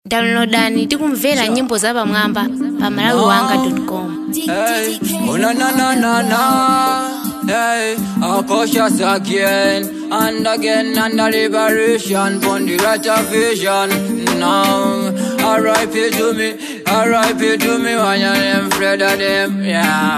downloadani tikumvera nyimbo za pamwamba pa malawiwanga.com Hey, oh no no no no no. Hey, I'll cautious again and again and the liberation from the right of vision. Now, R.I.P. to me, R.I.P. to me when your name Fred of them, yeah.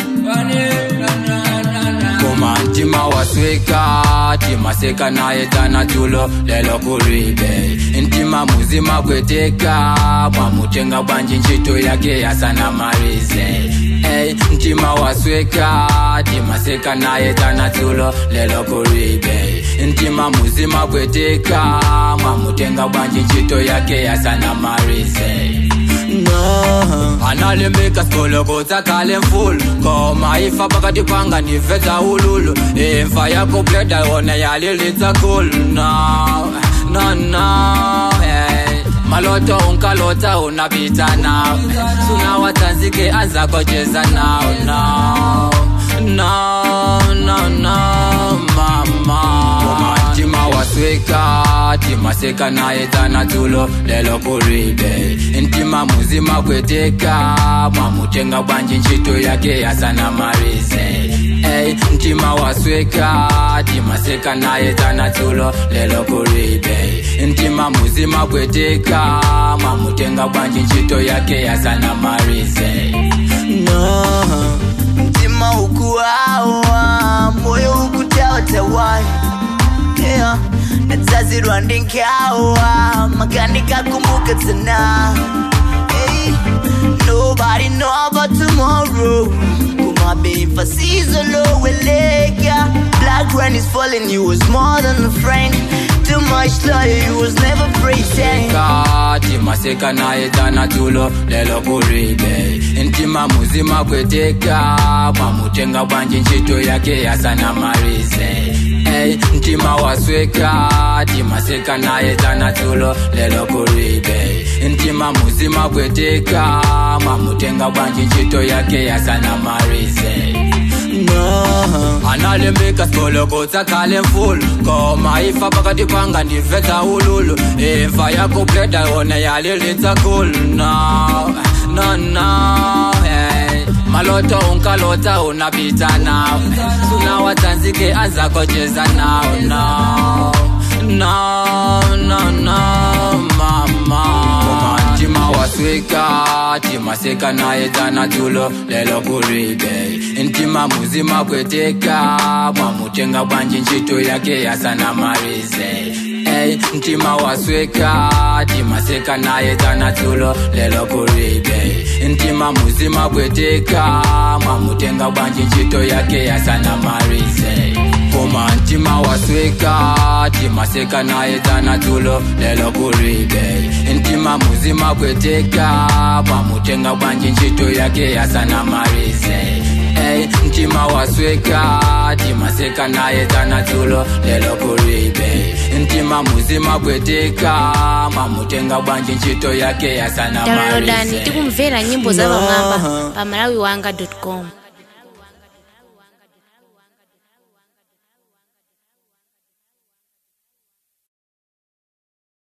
Koma ntima wasweka timaseka naye tana tulo lelo kuribe ntima muzima kweteka mwamutenga bwanji ntchito yake yasana marize Hey, ntima wasweka timaseka naye tana tulo lelo kuribe ntima muzima kweteka mwamutenga bwanji ntchito yake yasana marize no. analembeka sikolokotsa khale mfulu koma ifa pakati panga niveta ululu imfa yako bleda yona yalilitsa khulu no, no, no, hey. maloto unkalota unapita nao sunawatsanzike anzakocheza nao no, no, no, no, mama ntima wasweka timaseka naye tana tulo lelo kuribe ntima muzima kweteka mwamutenga bwanji ntchito yake yasana marize Hey, ntima wasweka timaseka naye tana tulo lelo kuribe ntima muzima kweteka mwamutenga bwanji ntchito yake yasana marize no. mtima ukuwawa moyo ukutawatawan yeah. natazirwa ndinkawa makanika kumbuka tana hey. nobody know about tomorrow kumabimfa sizoloweleka black rain is falling you was more than a friend too much love you was never pretend kati maseka naye tana tulo lelo kuribe ntima muzima kweteka mwamutenga bwanji ntchito yake yasana marize Hey, ntima wasweka timaseka naye tana tulo lelo kuribe ntima muzima kweteka mwamutenga bwanji ntchito yake yasana marize no. analembeka sikolokotsa khale mfulu koma ifa pakati panga ndiveta ululu imfa yako bleda yona yalilitsa khulu no, no, no, hey. maloto unkalota unapita nao sunawatsanzike anzakocheza nao no, no, no, no, mama ntima wasweka timaseka naye tana tulo lelo kuribe ntima muzima kweteka mwamutenga bwanji ntchito yake yasana marize Hey, ntima wasweka timaseka naye tana tulo lelo kuribe ntima muzima kweteka mwamutenga bwanji ntchito yake yasana marize koma ntima wasweka timaseka naye tana tulo lelo kuribe ntima muzima kweteka mwamutenga bwanji ntchito yake yasana marize Hey, ntima wasweka timaseka naye tana tulo lelo kuribe ntima muzima kweteka mwamutenga bwanji ntchito yake yasana downloadani marize tikumvera nyimbo za pamwamba pa malawiwanga.com